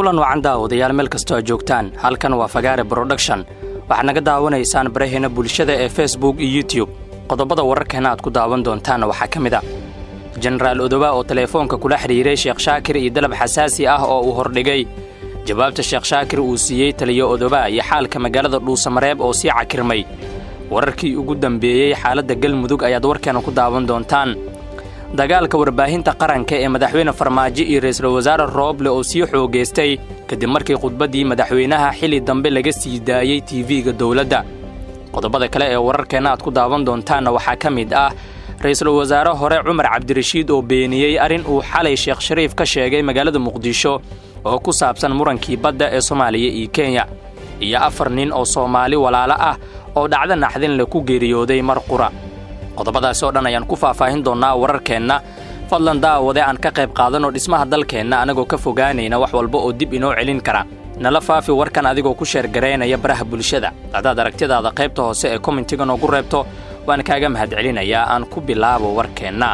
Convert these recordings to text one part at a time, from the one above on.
kulan wacan daawadayaal meel kastoo aad joogtaan halkan waa fagaare broduction waxaad naga daawanaysaan baraheena bulshada ee facebook iyo youtube qodobada wararkeena aad ku daawan doontaanna waxaa ka mid a jenaraal odoba oo teleefoonka kula xidhiiray sheekh shaakir iyo dalab xasaasi ah oo uu hordhigay jawaabta sheekh shaakir uu siiyey taliyo odoba iyo xaalka magaalada dhuusamareeb oo sii cakirmay wararkii ugu dambeeyey xaaladda galmudug ayaad warkeena ku daawan doontaan dagaalka warbaahinta qaranka ee madaxweyne farmaajo iyo ra'iisul wasaare rooble oo sii xoogaystay kadib markii khudbaddii madaxweynaha xilli dambe laga sii daayey tv-ga dowladda qodobada kale ee wararkeenna aad ku daawan doontaanna waxaa ka mid ah ra'iisul wasaare hore cumar cabdirashiid oo beeniyey arrin uu xalay sheekh shariif ka sheegay magaalada muqdisho oo ku saabsan murankii badda ee soomaaliya iyo kenya iyo afar nin oo soomaali walaalo ah oo dhacdo naxdinle ku geeriyooday mar qura qodobadaasi oo dhan ayaan ku faahfaahin doonnaa wararkeenna fadlan daawade aan ka qayb qaadanoo dhismaha dalkeenna anagoo ka fogaanayna wax walba oo dib inoo celin kara nala faafi warkan adigoo ku sheergaraynaya baraha bulshada haddaad aragtidaada qaybta hoose ee kommentiga noogu reebto waan kaaga mahadcelinayaa aan ku bilaabo warkeenna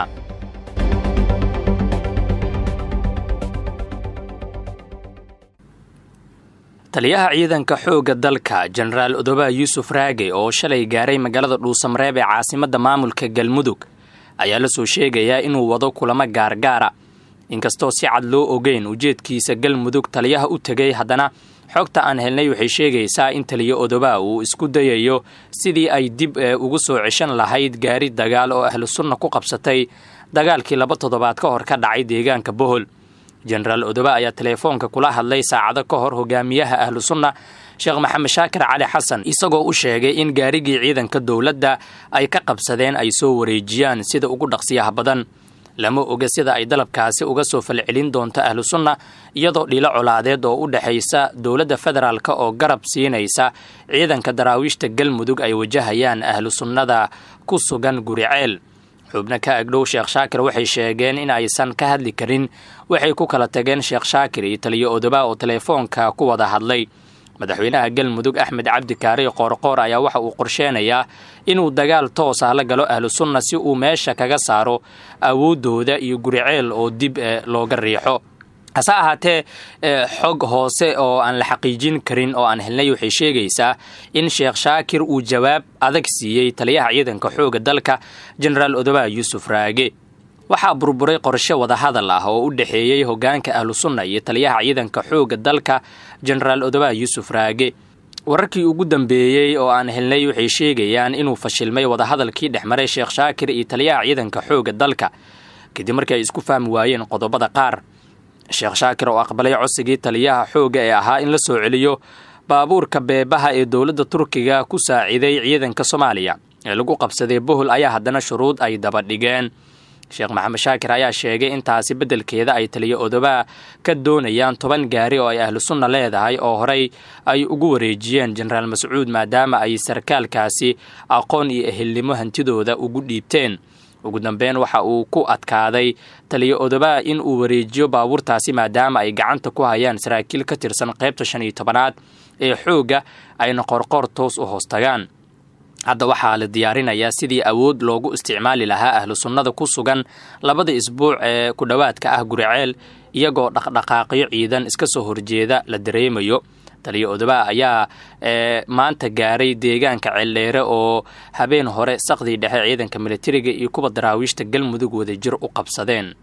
taliyaha ciidanka xoogga dalka jenaraal odoba yuusuf raage oo shalay gaaray magaalada dhuusamareeb ee caasimadda maamulka galmudug ayaa la soo sheegayaa inuu wado kulamo gaargaara inkastoo si cad loo ogeyn ujeedkiisa galmudug taliyaha u tegay haddana xogta aan helnay waxay sheegaysaa in taliyo odoba uu isku dayayo sidii ay dib ugu soo ceshan lahayd gaari dagaal oo ahlu sunna ku qabsatay dagaalkii laba toddobaad ka hor ka dhacay deegaanka bohol jenaraal odoba ayaa teleefoonka kula hadlay saacado ka hor hogaamiyaha ahlu sunna sheekh maxamed shaakir cali xasan isagoo u sheegay in gaarigii ciidanka dowladda ay ka qabsadeen ay soo wareejiyaan sida ugu dhaqsiyaha badan lama oga sida ay dalabkaasi uga soo falcelin doonto ahlu sunna iyadoo dhilo colaadeed oo u dhexaysa dowladda federaalk oo garab siinaysa ciidanka daraawiishta galmudug ay wajahayaan ahlu sunnada ku sugan guriceel xubno ka agdhow sheekh shaakir waxay sheegeen in aysan ka hadli karin waxay ku kala tageen sheekh shaakir iyo taliyo odoba oo teleefoonka ku wada hadlay madaxweynaha galmudug axmed cabdi kaari qoorqoor ayaa waxa uu qorsheenayaa inuu dagaal toos ah la galo ahlu sunna si uu meesha kaga saaro awooddooda iyo guriceel oo dib looga riixo hase ahaatee xog hoose oo aan la xaqiijin karin oo aan helnay waxay sheegaysaa in sheekh shaakir uu jawaab adag siiyey taliyaha ciidanka xoogga dalka jenaraal odoba yuusuf raage waxaa burburay qorshe wadahadal ah oo u dhexeeyey hoggaanka ahlu sunna iyo taliyaha ciidanka xoogga dalka jenaraal odoba yuusuf raage wararkii ugu dambeeyey oo aan helnay waxay sheegayaan inuu fashilmay wadahadalkii dhex maray sheekh shaakir iyo taliyaha ciidanka xoogga dalka kadib markii ay isku fahmi waayeen qodobada qaar sheekh shaakir oo aqbalay codsigii taliyaha xoogga ee ahaa in la soo celiyo baabuurka beebaha ee dowladda turkiga ku saaciiday ciidanka soomaaliya ee lagu qabsaday bohol ayaa haddana shuruud ay daba dhigeen sheekh maxamed shaakir ayaa sheegay intaasi beddelkeeda ay taliyo odoba ka doonayaan toban gaari oo ay ahlu sunna leedahay oo horey ay ugu wareejiyeen jenaraal mascuud maadaama ay sarkaalkaasi aqoon iyo ehelnimo hantidooda ugu dhiibteen ugu dambeyn waxa uu ku adkaaday taliyo odoba in uu wareejiyo baabuurtaasi maadaama ay gacanta ku hayaan saraakiil ka tirsan qaybta shan iyo tobanaad ee xoogga ayna qorqoor toos u hoostagaan hadda waxaa la diyaarinayaa sidii awood loogu isticmaali lahaa ahlu sunnada ku sugan labada isbuuc ee ku dhowaadka ah guriceel iyagoo dhaqdhaqaaqyo ciidan iska soo horjeeda la dareemayo taliyo odoba ayaa maanta gaaray deegaanka ceeldheere oo habeen hore saqdii dhexe ciidanka militariga iyo kuwa daraawiishta galmudug wadajir u qabsadeen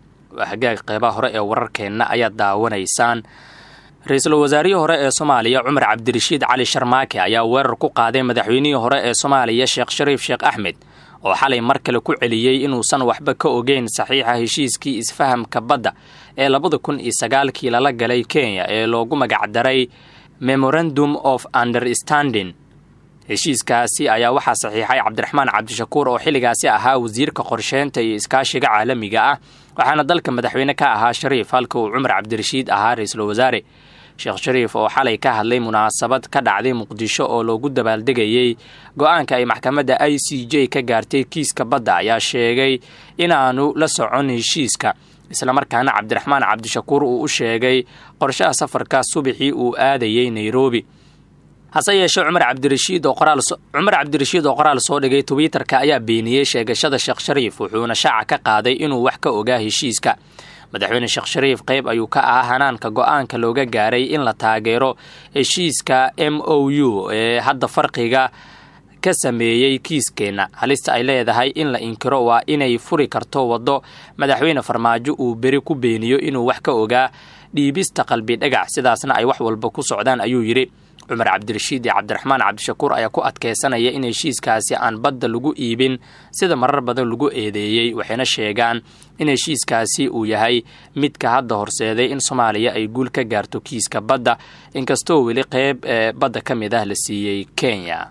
hagaag qeybaha hore ee wararkeenna ayaad daawanaysaan ra-iisul wasaarihii hore ee soomaaliya cumar cabdirashiid cali sharmaake ayaa weerar ku qaaday madaxweynihii hore ee soomaaliya sheekh shariif sheekh axmed oo xalay mar kale ku celiyey inuusan waxba ka ogeyn saxiixa heshiiskii isfahamka badda ee labada kun iyo sagaalkii lala galay kenya ee loogu magacdaray memorandum of understanding heshiiskaasi ayaa waxaa saxiixay cabdiraxmaan cabdishakuur oo xilligaasi ahaa wasiirka qorsheynta iyo iskaashiga caalamiga ah waxaana dalka madaxweyne ka ahaa shariif halka uu cumar cabdirashiid ahaa ra-iisul wasaare sheekh shariif oo xalay ka hadlay munaasabad ka dhacday muqdisho oo loogu dabaaldegayey go-aanka ay maxkamadda i c j ka gaartay kiiska badda ayaa sheegay inaanu la socon heshiiska islamarkaana cabdiraxmaan cabdishakuur uu u sheegay qorshaha safarka subaxii uu aadayey nairobi hase yeeshee cumar cabdirashiid oo qoraal cumar cabdirashiid oo qoraal soo dhigay twitterka ayaa beeniyey sheegashada sheekh shariif wuxuuna shaaca ka qaaday inuu wax ka ogaa heshiiska madaxweyne sheekh shariif qayb ayuu ka ahaa hanaanka go-aanka looga gaaray in la taageero heshiiska m o u ee hadda farqiga ka sameeyey kiiskeenna halista ay leedahay in la inkiro waa inay furi karto waddo madaxweyne farmaajo uu beri ku beeniyo inuu wax ka ogaa dhiibista qalbi dhagax sidaasna ay wax walba ku socdaan ayuu yidhi cumar cabdirashiid iyo cabdiraxmaan cabdishakuur ayaa ku adkeysanaya in heshiiskaasi aan badda lagu iibin sida marar badan lagu eedeeyey waxayna sheegaan in heshiiskaasi uu yahay midka hadda horseeday in soomaaliya ay guul ka gaarto kiiska badda inkastoo weli qeyb ee badda ka mid ah la siiyey kenya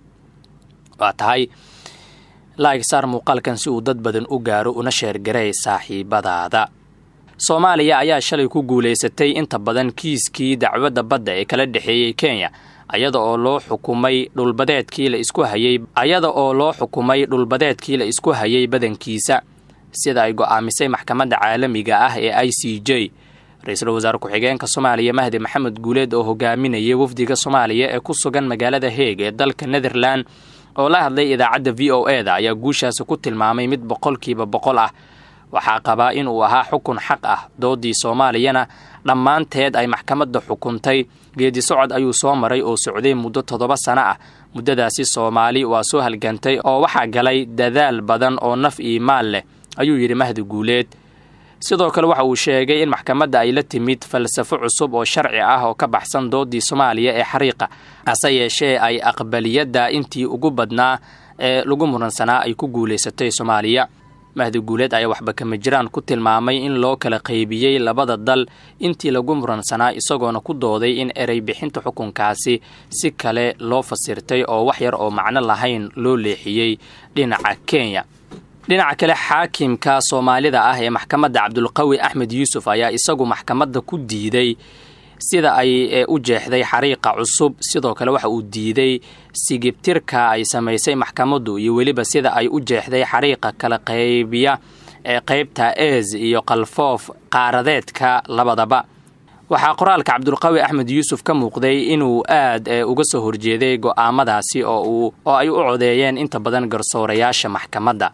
waa tahay laag saar muuqaalkan si uu dad badan u gaaro una sheergaray saaxiibadaada soomaaliya ayaa shalay ku guulaysatay inta badan kiiskii dacwadda badda ee kala dhexeeyey kenya ayada oo loo xukumay dhulbadeedkii la isku hayay ayada oo loo xukumay dhulbadeedkii la isku hayay badankiisa sida ay go'aamisay maxkamadda caalamiga ah ee i c j ra-iisul wasaare ku-xigeenka soomaaliya mahdi maxamed guuleed oo hogaaminayay wafdiga soomaaliya ee ku sugan magaalada heeg ee dalka netherland oo la hadlay idaacadda v o e da ayaa guushaasi ku tilmaamay mid boqolkiiba boqol ah waxaa qabaa in uu ahaa xukun xaq ah doodii soomaaliyana dhammaanteed ay maxkamadda xukuntay geedi socod ayuu soo maray oo socday muddo toddoba sano ah muddadaasi soomaali waa soo halgantay oo waxaa galay dadaal badan oo naf iyo maal leh ayuu yidhi mahdi guuleed sidoo kale waxa uu sheegay in maxkamadda ay la timid falsafo cusub oo sharci ah oo ka baxsan doodii soomaaliya ee xariiqa hase yeeshee ay aqbaliyadda intii ugu badnaa ee lagu muransanaa ay ku guulaysatay soomaaliya mahdi guuleed ayaa waxba kama jiraan ku tilmaamay in loo kala qaybiyey labada dal intii lagu muransanaa isagoona ku dooday in erey bixinta xukunkaasi si kale loo fasirtay oo wax yar oo macno lahayn loo leexiyey dhinaca kenya dhinaca kale xaakimka soomaalida ah ee maxkamadda cabdulqawi axmed yuusuf ayaa isagu maxkamadda ku diiday sida ay u jeexday xariiqa cusub sidoo kale waxa uu diiday sigibtirka ay samaysay maxkamaddu iyo weliba sida ay u jeexday xariiqa kala qaybiya ee qaybta eez iyo kalfoof qaaradeedka labadaba waxaa qoraalka cabdulqawi axmed yuusuf ka muuqday inuu aad uga soo horjeeday go'aamadaasi oo ay u codeeyeen inta badan garsoorayaasha maxkamadda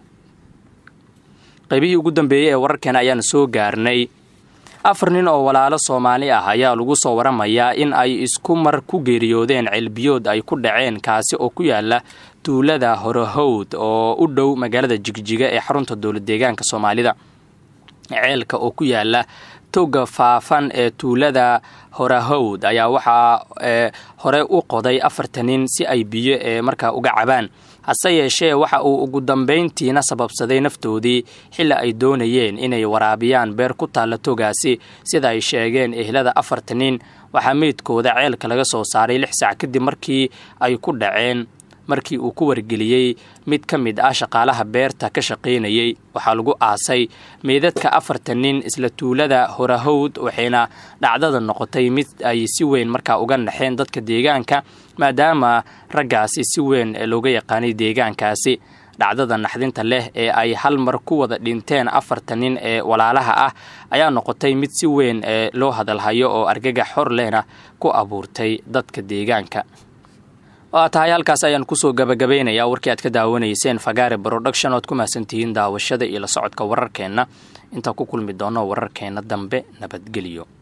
qaybihii ugu dambeeyey ee wararkeena ayaanu soo gaarnay afar nin oo walaalo soomaali ah ayaa lagu soo waramayaa in ay isku mar ku geeriyoodeen ceelbiyood ay ku dhaceen kaasi oo ku yaala tuulada horahowd oo u dhow magaalada jigjiga ee xarunta dowlad deegaanka soomaalida ceelka oo ku yaala toga faafan ee tuulada horahowd ayaa waxaa hore u qoday afarta nin si ay biyo ee markaa uga cabaan hase yeeshee waxa uu ugu dambayntiina sababsaday naftoodii xilli ay doonayeen inay waraabiyaan beer ku taalla togaasi sida ay sheegeen ehlada afarta nin waxaa meydkooda ceelka laga soo saaray lix saac kadib markii ay ku dhaceen markii uu ku wargeliyey mid ka mid ah shaqaalaha beerta ka shaqaynayey waxaa lagu aasay meydadka afarta nin isla tuulada horahowd waxayna dhacdada noqotay mid ay si weyn markaa uga naxeen dadka deegaanka maadaama raggaasi si weyn looga yaqaanay deegaankaasi dhacdada naxdinta leh ee ay hal mar ku wada dhinteen afarta nin ee walaalaha ah ayaa noqotay mid si weyn loo hadalhayo oo argagax xor lehna ku abuurtay dadka deegaanka waa tahay halkaas ayaan kusoo gabagabaynayaa warkii aad ka daawanayseen fagaare broduction oad ku mahadsantihiin daawashada iyo la socodka wararkeenna intaan ku kulmi doono wararkeenna dambe nabadgelyo